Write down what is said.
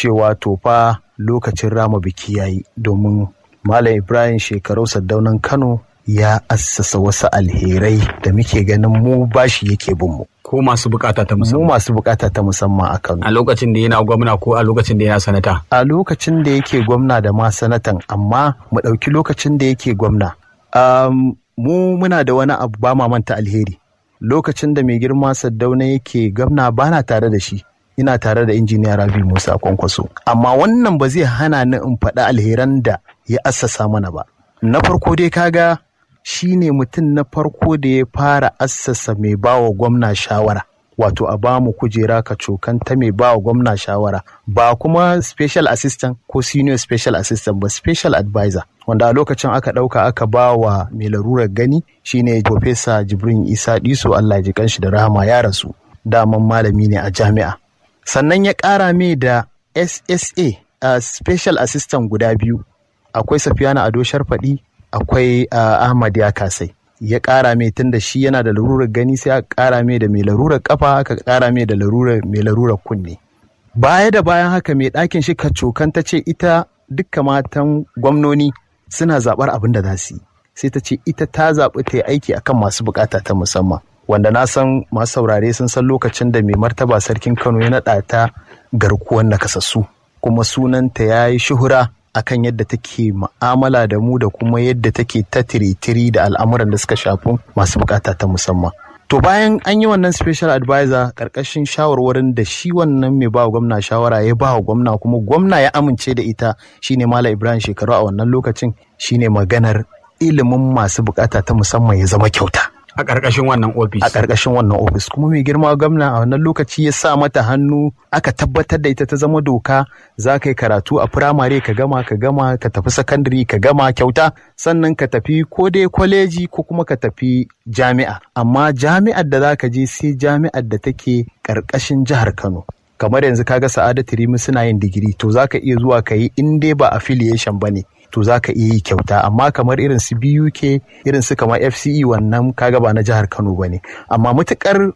cewa to fa lokacin rama biki yayi domin Malam Ibrahim shekaru Saddaunan Kano ya assasa wasu alherai da muke ganin mu bashi yake bin mu. ko masu bukata ta Mu musamman masu bukata ta musamman a Kano. a lokacin da yana gwamna ko a lokacin da yana sanata A lokacin da yake gwamna da ma sanatan amma mu ɗauki lokacin da yake gwamna. Um, mu muna da wani abu ba ma manta alheri. Lokacin da mai girma Saddauna yake gwamna bana tare da shi. Ina tare da injiniya Rabi Musa Kwankwaso. Amma wannan ba zai hana ni in faɗi alheran da ya assasa mana ba. Na farko dai kaga shi ne mutum na farko da ya fara assasa mai bawa gwamna shawara. Wato a bamu kujera ka cokan ta mai bawa gwamna shawara. Ba kuma special assistant ko senior special assistant ba special advisor. Wanda a lokacin aka ɗauka aka ba wa mai larurar gani shine Profesa Jibrin Isa Diso Allah ya ji kanshi da rahama ya rasu. Daman malami ne a jami'a. Sannan ya ƙara mai da SSA a special assistant guda biyu. Akwai Safiyana Ado Sharfaɗi, akwai uh, Ahmad ya kasai. Ya ƙara mai tun da shi yana da larurar gani sai aka ƙara mai da mai larurar kafa aka ƙara mai da larurar mai larurar kunne. Baya da bayan haka mai ɗakin shi kacokan ta ce ita dukka matan gwamnoni suna zaɓar abin da za su yi. Sai ta ce ita ta zaɓi ta yi aiki akan masu buƙata ta musamman. Wanda na san masu saurare sun san lokacin da mai martaba sarkin Kano ya naɗa ta garkuwar nakasassu. Kuma sunanta ya yi shuhura akan yadda take ma'amala da mu da kuma yadda take ta tiritiri da al'amuran da suka shafi masu bukata ta musamman. To bayan an yi wannan special advisor karkashin shawarwarin da shi wannan mai ba gwamna shawara ya ba wa gwamna kuma gwamna ya amince da ita shine Malam Ibrahim shekaru a wannan lokacin shine maganar ilimin masu bukata ta musamman ya zama kyauta. a ƙarƙashin wannan ofis a ƙarƙashin wannan ofis kuma mai girma gwamna a wannan lokaci ya sa mata hannu aka tabbatar da ita ta zama doka za ka yi karatu a firamare ka gama ka gama ka tafi sakandare ka gama kyauta sannan ka tafi ko dai kwaleji ko kuma ka tafi jami'a amma jami'ar da za ka je sai jami'ar da take ƙarƙashin jihar kano kamar yanzu kaga sa'adatu rimi suna yin digiri to za ka iya zuwa ka yi in dai ba affiliation ba ne to za ka iya yi kyauta amma kamar irin su BUK irin su kamar FCE wannan kaga ba na jihar Kano ba ne amma matukar